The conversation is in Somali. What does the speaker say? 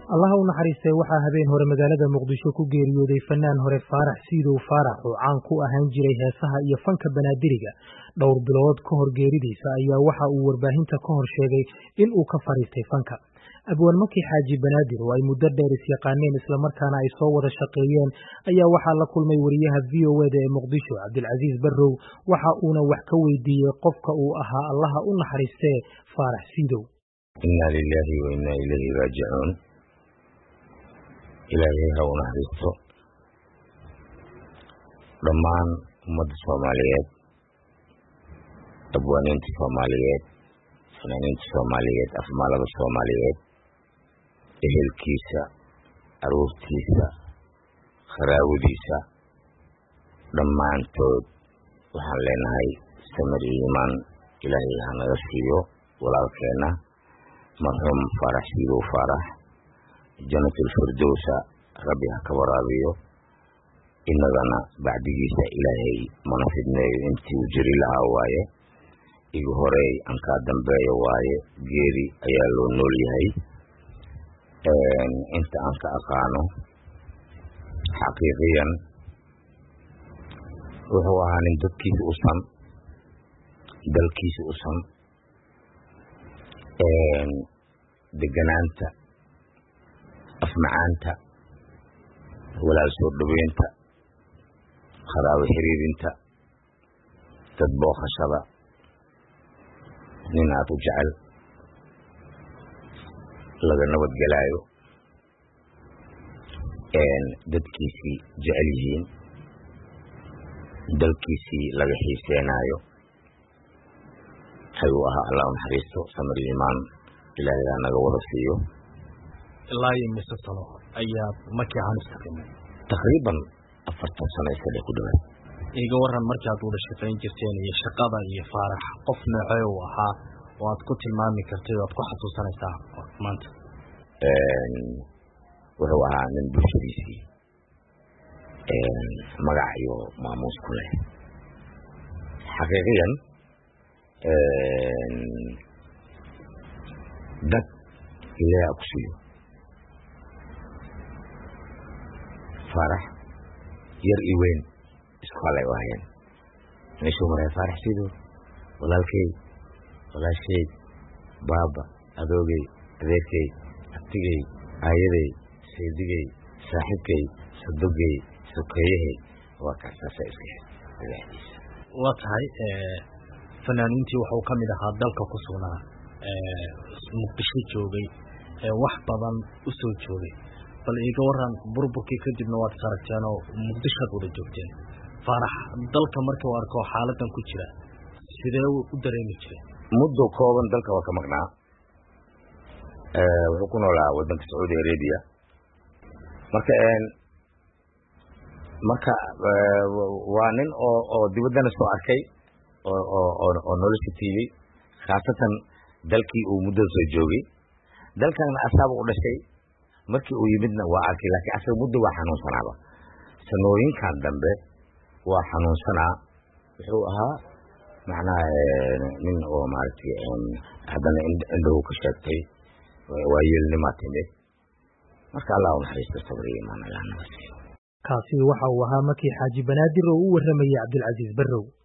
allaha u naxariistay waxaa habeen hore magaalada muqdisho ku geeriyooday fanaan hore faarax siidow faarax oo caan ku ahaan jiray heesaha iyo fanka banaadiriga dhowr bilood ka hor geeridiisa ayaa waxa uu warbaahinta ka hor sheegay in uu ka fadhiistay fanka abwaan maki xaaji banaadir oo ay muddo dheer isyaqaaneen islamarkaana ay soo wada shaqeeyeen ayaa waxaa la kulmay wariyaha v o eda ee muqdisho cabdilcasiis barrow waxa uuna wax ka weydiiyey qofka uu ahaa allaha u naxariistee faarax siidow inna lilaahi wa inna ilayhi raajicuun ilaahay ha u naxariisto dhammaan ummadda soomaaliyeed abwaaniinta soomaaliyeed fanaaniinta soomaaliyeed afmaalada soomaaliyeed ehelkiisa aruurtiisa kharaawadiisa dhammaantood waxaan leenahay samir iyo iimaan ilaahay ha naga siiyo walaalkeenna marxuum faarax siidow faarax janatulfirdowsa rabbi ha ka waraabiyo innagana bacdigiisa ilaahay mana fidneeyo intii uu jiri lahaa waaye igu horey aan kaa dambeeyo waaye geeri ayaa loo nool yahay inta aan ka aqaano xaqiiqiyan wuxuu ahaa nin dadkiisa u san dalkiisa u san deganaanta afmacaanta walaal soo dhaweynta kharaabo xiriirinta dad booqashada nin aad u jecel laga nabadgelaayo dadkiisii jecel yihiin dalkiisii laga xiiseenaayo ayuu ahaa allah u naxariisto samir iimaan ilaahay ha naga wada siiyo ilaa iyo mise sano ayaad markii aan istaqimay taqriiban afartan sano iska dhe ku dhawaad iga waran markaad wada shaqayn jirteen iyo shaqada iyo faarax qof noocee uu ahaa oo aad ku tilmaami kartay o aad ku xasuusanaysaa maanta wuxuu ahaa nin bulshadiisii magac iyo maamuus ku leh xaqiiqiyan dad ilaaha ku siiyo faarax yar i weyn isku halay u ahayeen meeshuu maray faarax sido walaalkey walaashay baaba adoogey adeerkey abtigey aayaday saydigey saaxiibkey sadogey sokeeyahey waa kaasaasa iska madaxdiisa waa tahay fanaaniintii waxuu ka mid ahaa dalka ku sugnaa muqdisho joogay wax badan u soo joogay bal iiga waran burburkii kadibna waad is aragteen oo muqdishoad wada joogteen faarax dalka markuu arko xaaladan ku jira sidee u dareemi jiray muddo kooban dalka waa ka maqnaa wuxuu ku noolaa wadanka sacuudi arabia marka marka waa nin oo oo dibaddana soo arkay oo nolosha tiibay khaasatan dalkii uu muddada soo joogay dalkana asaaba u dhashay markii uu yimidna waa arkay laakiin asaga muddo waa xanuunsanaaba sanooyinkan dambe waa xanuunsanaa wuxuu ahaa macnaha nin oo maaragtay haddana indhahu ka sheegtay waa yeelnimaa timid marka allah u naxariisto sabriyo imaan allah naga siiyo kaasi waxa uu ahaa makii xaaji banaadir oo u warramayay cabdilcasiis barrow